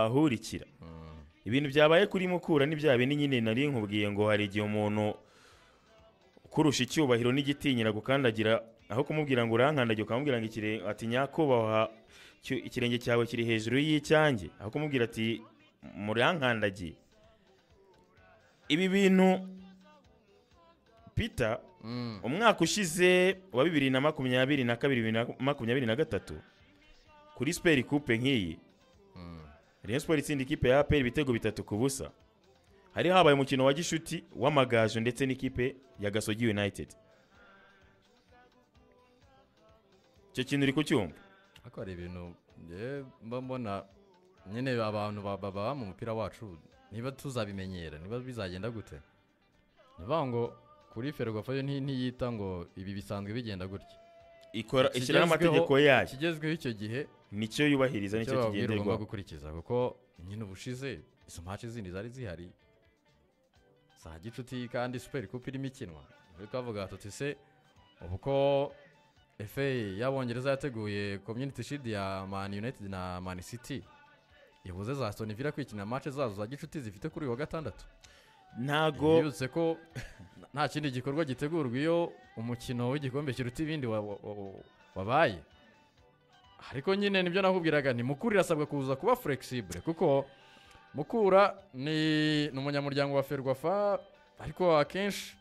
ahurikira ibintu byabaye kuri mukura n'ibya bindi nyine nari nkubwiye ngo hari igihe umuntu ukurusha icyubahiro n'igitinyira gukandagira aho kumubwira ngo urankandagira ukamubwira ngo ikire- ati nyakubahwa cyo- ikirenge cyawe kiri hejuru y'icyanjye aho kumubwira ati murankandagiye ibi bintu peter umwaka ushize wa bibiri na makumyabiri na kabiri bibiri na makumyabiri na gatatu kuri siperi kupe nk'iyi Rayon Sport itsinda ikipe ya APR ibitego bitatu ku busa hari habaye umukino wa gishuti w'amagaju ndetse n'ikipe ya Gasogi United icyo kintu uri kucyumva ariko hari ibintu njyewe mba mbona nyine abantu ba- baba mu mupira wacu niba tuzabimenyera niba bizagenda gute ni ukuvuga ngo kuri ferwafayo nti- ntiyita ngo ibi bisanzwe bigenda gutya ikora ishyiraho Ikigezweho- amategeko yayo ikigezweho icyo gihe nicyo yubahiriza nicyo bababwira ugomba kigenderwaho gukurikiza kuko nyine ubushize izo maci zindi zari zihari za gicuti kandi superi kupa irimo ikinwa turi twavuga tuti se ubu ko efe y'abongereza yateguye community shield ya man united na man city ibuze za Aston Villa kwikina mace zazo za gicuti zifite kuri uyu wa gatandatu ntago bibutse ko nta kindi gikorwa gitegurwa iyo umukino w'igikombe kiruta ibindi wa- wa- wa- wabaye ariko nyine nibyo nakubwiraga ni mukura irasabwa kuza kuba flexible kuko mukura ni ni umunyamuryango wa ferwafa ariko akenshi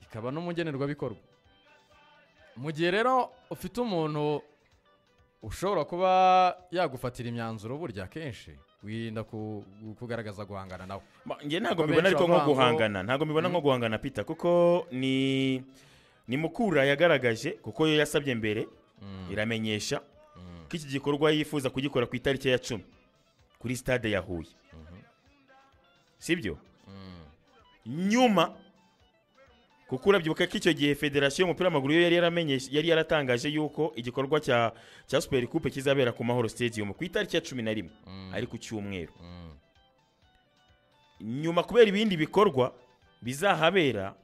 ikaba n'umugenerwabikorwa mu gihe rero ufite umuntu ushobora kuba yagufatira imyanzuro burya akenshi wirinda ku- kugaragaza guhangana nawe Ma- njye ntago ko mbibona benshi ariko nko bavuga ngo- guhangana ntago mbibona nko guhangana Peter kuko ni ni mukura yagaragaje kuko yo yasabye mbere iramenyesha ko iki gikorwa yifuza kugikora ku itariki ya cumi kuri stade ya Huye sibyo nyuma kuko urabyibuka ko icyo gihe federasiyo y'umupira w'amaguru yo yari yaramenyeshe yari yaratangaje yuko igikorwa cya cya super coupe kizabera ku mahoro stadium ku itariki ya cumi na rimwe ari ku cyumweru nyuma kubera ibindi bikorwa bizahabera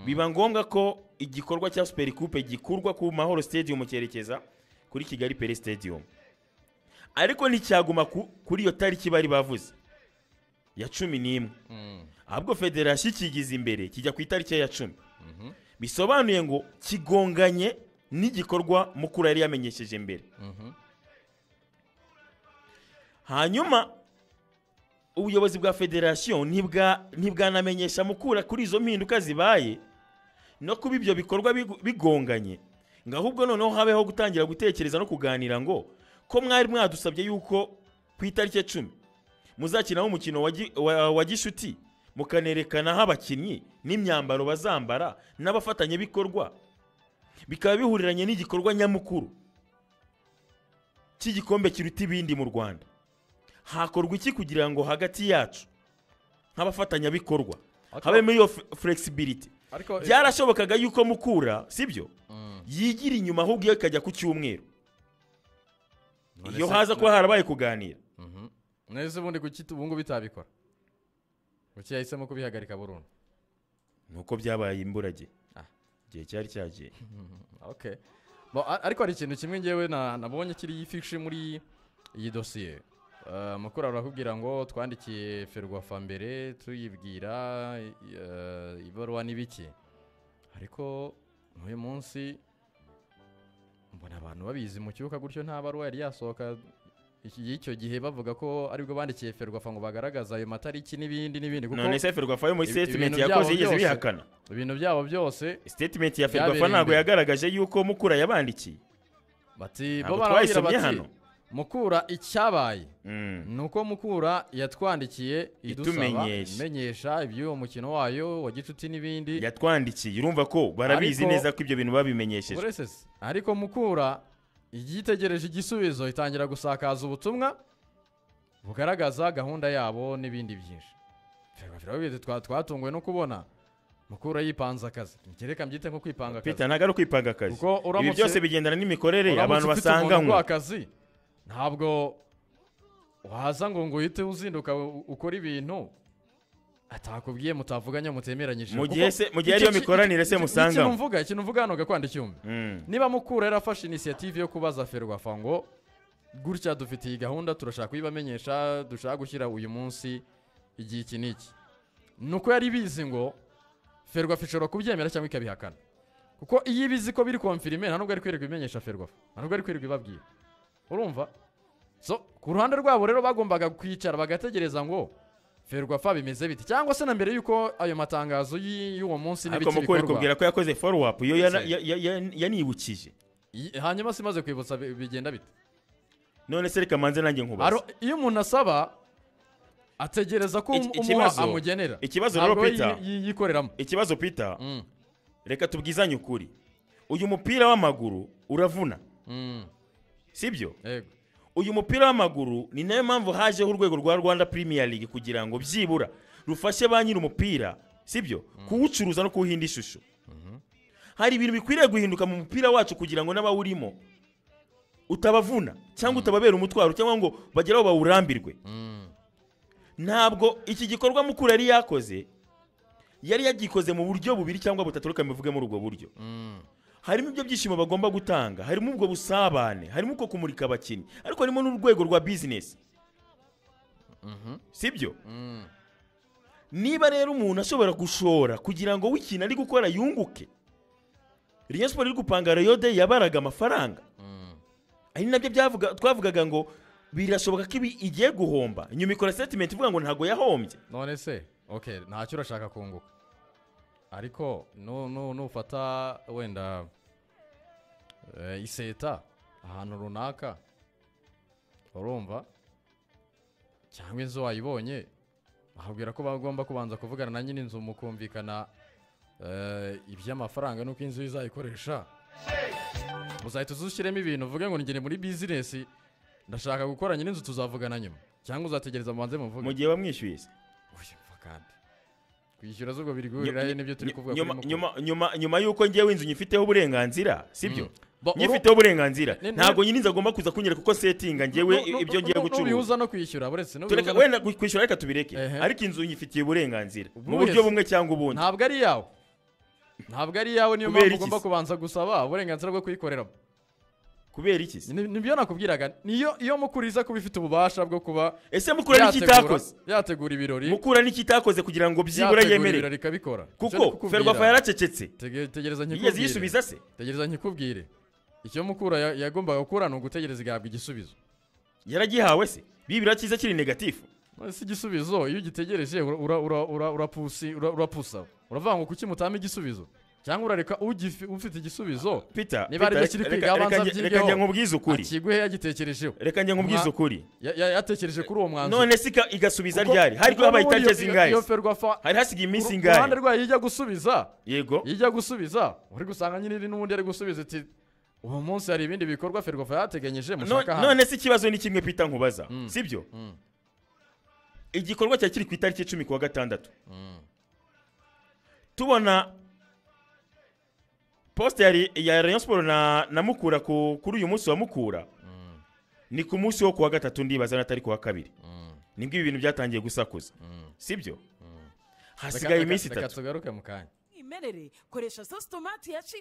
biba ngombwa ko igikorwa cya super coupe gikurwa ku mahoro stadium cyerekeza kuri kigali pere stadium ariko nticyaguma ku- kuri iyo tariki bari bavuze ya cumi n'imwe ahubwo federasiyo ikigize imbere kijya ku itariki ya cumi bisobanuye ngo kigonganye n'igikorwa mukuru yari yamenyesheje mbere hanyuma ubuyobozi bwa federasiyo ntibwa- ntibwanamenyesha mukura kuri izo mpinduka zibaye no kuba ibyo bikorwa bigu- bigonganye ngo ahubwo noneho habeho gutangira gutekereza no kuganira ngo ko mwari mwadusabye yuko ku itariki ya cumi muzakinaho umukino wa gi- wa- wa gishuti mukanerekanaho abakinnyi n'imyambaro bazambara n'abafatanyabikorwa bikaba bihuriranye n'igikorwa nyamukuru cy'igikombe kiruta ibindi mu rwanda hakorwa iki kugira ngo hagati yacu nk'abafatanyabikorwa Ariko- habemo iyo f- flexibility ariko byarashobokaga yuko mukura sibyo yigira inyuma ahubwo iyo ikajya ku cyumweru None iyo se- haza kuba harabaye kuganira Mhm. none se ubundi kuki ubu ngubu itabikora kuki yahisemo kubihagarika burundu nuko byabaye imburage Ah. igihe cyari cyagiye okay Bo- a- ariko hari ikintu kimwe ngewe na- nabonye kiri ifishi muri iyi dosiye Eh, mukuru arakubwira ngo twandikiye ferwafa mbere tuyibwira eh, ibaruwa n'ibiki ariko n'uyu munsi mbona abantu babizi mu cyuka gutyo nta baruwa yari yasohoka iki- y'icyo gihe bavuga ko aribwo bandikiye ferwafa ngo bagaragaze ayo matariki n'ibindi n'ibindi kuko none se ferwafa yo muri ibi- statement ibintu yakoze byabo yigeze byose- bihakana ibintu byabo byose statement ya Byabereye ferwafa ntabwo imbere. yagaragaje yuko mukura yabandikiye bati Ntabwo bo barababwira twayisomye bati hano. mukura icyabaye Mm. ni uko mukura yatwandikiye idusaba Itumenyesha. imenyesha iby'uwo mukino wayo wa gicuti n'ibindi yatwandikiye urumva ko barabizi Ariko- neza ko ibyo bintu babimenyesheje Ubure sese. ariko mukura igitegereje igisubizo itangira gusakaza ubutumwa bugaragaza gahunda yabo n'ibindi byinshi Ferwafa twa twatunguwe no kubona mukura yipanze akazi ngereka mbyite nko kwipanga akazi peter ntabwo ari ukwipanga akazi Kuko ibi uramutse- byose bigendana n'imikorere abantu Uramutse ufite umuntu basanganywe ukora akazi ntabwo waza ngo ngo uhite uzinduka u- ukore ibintu atakubwiye mutavuganye mutemeranyije Mu gihe se- mu gihe ariyo mikoranire se musanganywe. ikintu mvuga ikintu mvuga hano gakwanda icyuma Mm. niba mukura yarafashe inisiyative yo kubaza ferwafa ngo gutya dufite iyi gahunda turashaka kuyibamenyesha dushaka gushyira uyu munsi igihe iki n'iki ni uko yari ibizi ngo ferwafa ishobora kubyemera cyangwa ikabihakana kuko iyo ibizi ko biri konfirime nta nubwo ari kwirirwa ibimenyesha ferwafa nta nubwo ari kwirirwa ibabwira urumva so ku ruhande rwabo rero bagombaga kwicara bagategereza ngo ferwafa bimeze biti cyangwa se na mbere y'uko ayo matangazo y- y'uwo munsi ariko n'ibiki mukuru ari bikorwa kubwira ko yakoze follow up iyo yana- Ndetse. ya- ya- ya- yanibukije I- hanyuma se imaze kwibutsa bi- bigenda bite none se reka manze nanjye nkubaza Aro- iyo umuntu asaba ategereza ko Iki- um- umuha ikibazo- amugenera ikibazo rero ntabwo Peter yi- yi- yikoreramo ikibazo Peter Mm, reka tubwizanye ukuri uyu mupira w'amaguru uravuna mm, sibyo yego uyu mupira w'amaguru ni nayo mpamvu hajeho urwego rwa rwanda premier league kugira ngo byibura rufashe ba nyiri umupira sibyo kuwucuruza no kuwuhinda ishusho hari ibintu bikwiriye guhinduka mu mupira wacu kugira ngo n'abawurimo utabavuna cyangwa utababera umutwaro cyangwa ngo bagere aho bawurambirwe Mm, ntabwo iki gikorwa mukuru yari yakoze yari yagikoze mu buryo bubiri cyangwa butatu reka mbivuge muri ubwo buryo mm, harimo ibyo byishimo bagomba gutanga harimo ubwo busabane harimo uko kumurika abakinnyi ariko harimo n'urwego rwa bizinesi mhm, sibyo mm, niba rero umuntu ashobora gushora kugira ngo w'ikintu ari gukora yunguke Rayon Sport iri gupanga Rayo de yabaraga amafaranga mm. ari nabyo byavuga- twavugaga ngo birashoboka ko ibi igiye guhomba nyuma ikora setimenti ivuga ngo ntabwo yahombye none se okay ntacyo urashaka kunguka ariko nu- nu- nufata wenda eh, iseta ahantu runaka urumva cyangwa inzu wayibonye bakubwira ko bagomba kubanza kuvugana na nyir'inzu mukumvikana eh, iby'amafaranga nuko inzu izayikoresha uzahita uzushyiremo ibintu uvuge ngo ngere muri bizinesi ndashaka gukora nyir'inzu tuzavugana nyuma cyangwa uzategereza mubanze muvuge mu gihe bamwishyuye se. Uyu mva kandi kwishyura zubwo biri guhurira he n'ibyo turi kuvuga nyuma- kuri mukuru. nyuma- nyuma- nyuma y'uko njyewe inzu nyifiteho uburenganzira sibyo Bo- nyifiteho uburenganzira Ne- ne- ntabwo nyir'inzu agomba kuza kunyereka kuko setinga njyewe Nu- nu- ibyo nu- ngiye nu- gucuruza nubihuza no kwishyura buretse nubihuza tureka no- wenda gu- kwishyura reka tubireke Ehe. ariko inzu nyifitiye uburenganzira mu Buri buryo wese. bumwe cyangwa ubundi ntabwo ari iyawe ntabwo ari iyawe niyo Kubera mpamvu iki ugomba se? kubanza gusaba uburenganzira bwo kuyikoreramo kubera iki se? Ni- nibyo nakubwiraga niyo iyo mukuru iza kuba ifite ububasha bwo kuba ese mukura n'iki yategura- itakoze yategura ibirori mukura n'iki itakoze kugira ngo byibura yategura yemere ibirori ikabikora kuko ferwafa yaracecetse yari tegereza yigeze nkikubwire yisubiza se tegereza nkikubwire icyo mukura ya- yagombaga gukora ni ugutegereza igahabwa igisubizo yaragihawe se bibira cyiza kiri negatifu si igisubizo iyo ugitegereje ura- ura- ura- ura- urapusi- ura- urapusa uravuga ngo kuki mutama igisubizo cyangwa urareka ugifi- ufite igisubizo Peter, Niba ari Peter, cyo kiri reka- kwiga, reka abanza njye- reka abyigeho. njye nkubwize ukuri akiguhe yagitekerejeho reka njye nkubwize Mwa- ukuri Ya- ya- yatekereje kuri uwo mwanzuro none se ika- igasubiza Kuko- ryari hari kuko habaye n'ubundi itariki iyo- zingahe iyo se? ferwafa hari hasigaye iminsi ku ruhande ingahe rwayo ijya gusubiza yego ijya gusubiza uri gusanga nyine n'ubundi ari gusubiza ati uwo munsi hari ibindi bikorwa ferwafa yateganyije No- mushaka hano none se ikibazo ni kimwe pita nkubaza Mm. sibyo Mm, igikorwa cyari kiri ku itariki cumi kuwa gatandatu mm, tubona posite ya Re- ya rayon siporo na na mukura ku- kuri uyu munsi wa mukura mm, ni ku munsi wo kuwa gatatu ndibaza n'atari kuwa kabiri mm, nibwo ibi bintu byatangiye gusakuza mm. sibyo Mm. hasigaye Reka- iminsi reka- reka itatu tugaruke mu kanya mwimerere koresha sositomati ya